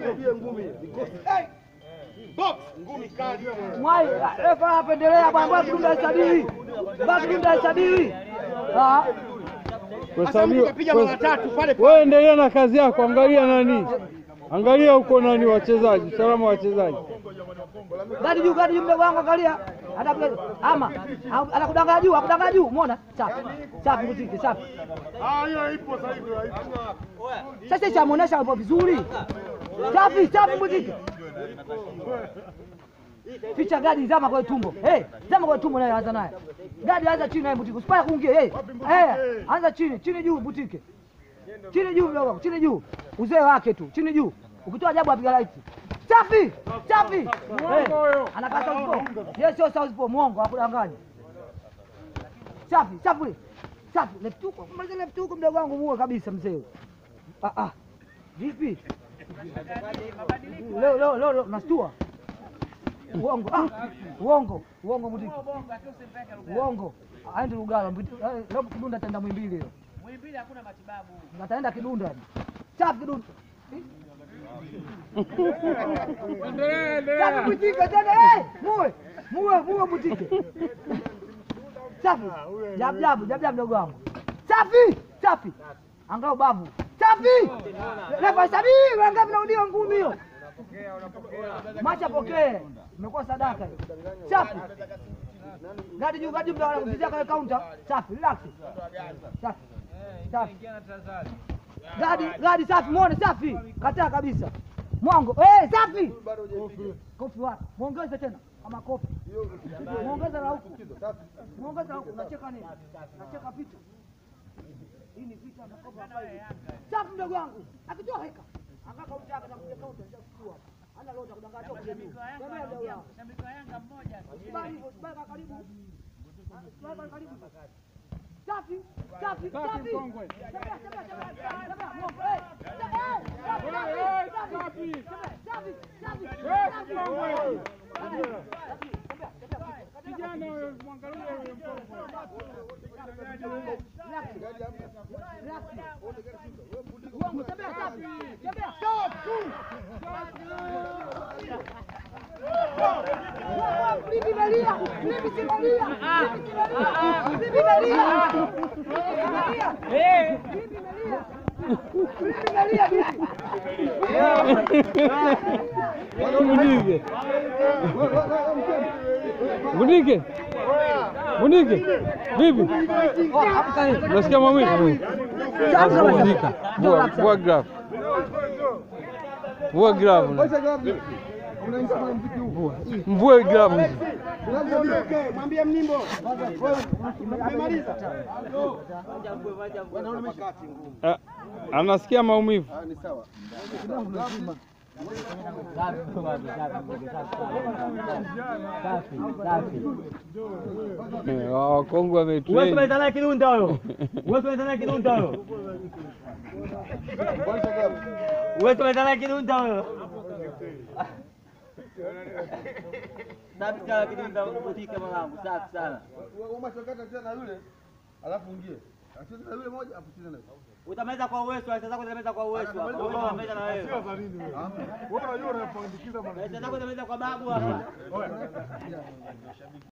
Nikwambie ngumi. Vikosi. Hey! Box ngumi kali. Mwai, refa apendelea bwana, baki dunda isabiri, baki dunda isabiri. Ah, Sasa mtu kapiga mara tatu pale pale. Wewe endelea na kazi yako, angalia nani, angalia huko nani, wachezaji, usalama wa wachezaji. gadi juu, gadi juu, mdogo wangu, angalia. Atakuja ama au- anakudanganya juu, akudanganya juu, umeona? Safi, safi, Butike, safi. Ah, hiyo ipo sasa hivi. haipo. Sasa ishamuonesha hapo vizuri. Safi, safi, Butike. Ficha gadi, zama kwa tumbo. Hey, zama kwa tumbo naye anza naye. Gadi anza chini naye Butike. Usipaya kuingia. Hey, hey, anza chini, chini juu Butike. Chini juu mdogo wangu, chini juu. Uzee wake tu, chini juu. Ukitoa jabu apiga right. Safi, safi. Hey, anakaa Southpaw. Yes, sio Southpaw, mwongo, hakudanganya. Safi, safi. Safi, left hook, kumaliza left hook mdogo wangu muue kabisa mzee. Ah ah. Vipi? Leo leo leo leo nastua. Uongo. Ah, uongo. Uongo mudiki. Uongo. Aende Lugalo. mbiti- eh, Leo kidunda ataenda Mwimbili leo. Mwimbili hakuna matibabu. Ataenda kidunda. Safi kidunda. Safi butike tena eh! Muwe. Muwe, muwe butike. Safi. Jab jab, jab jab mdogo wangu. Safi, safi. Angalau babu. Safi. Refa sabi, wangapi naudiwa ngumi hiyo? Macha pokee. Imekuwa sadaka hiyo. Safi. Gadi juu, gadi juu, mdogo wangu, kwa counter. Safi, relax. Safi. Safi. Gadi, gadi safi, muone safi. Kataa kabisa. Mwango. Eh, safi. Kofi wapi? Muongeze tena kama kofi. Muongeze na huku. Muongeze na huku. Unacheka nini? Unacheka picha. Hii ni picha ya makofi hapa hivi. Safi mdogo wangu. Akitoa heka. Angaka utaka na kuja kaunta nitakuchukua. Ana loja kudanganya kwa juu. Tembea mdogo wangu. Shabiki wa Yanga mmoja. Usibali hivyo, usibali kwa karibu. Usibali kwa karibu. Safi, safi, safi. Tembea, tembea, tembea, tembea. Mungu, eh. Tembea, eh. Safi, safi, safi. Tembea, safi, safi, safi. Tembea, tembea. Kijana huyo mwangalie huyo Uongo, tembea, safi. Tembea. Bibi Maria, bibi si Maria, bibi si Maria, bibi Maria, bibi Maria, bibi Maria, bibi. Bunike, Bunike, Bunike, vipi? Nasikia maumivu? Pumzika, vua vua grafu, vua grafu, mvue grafu. Mwambie mnimbo. Umemaliza? Ah, Anasikia maumivu. Ni sawa. Eh, Wakongwe Uwezo wametrain. unaita naye kidunda huyo. Uwezo unaita naye kidunda huyo. Uwezo unaita naye kidunda huyo. Safi sana kidunda butike mwanangu, safi sana. Umachokata tena yule. Alafu ingie. Acheze na yule moja afu cheze na yule. Utamaliza kwa uwezo, pesa zako utamaliza kwa uwezo hapa. Wewe utamaliza na wewe. Pesa zako utamaliza kwa babu hapa.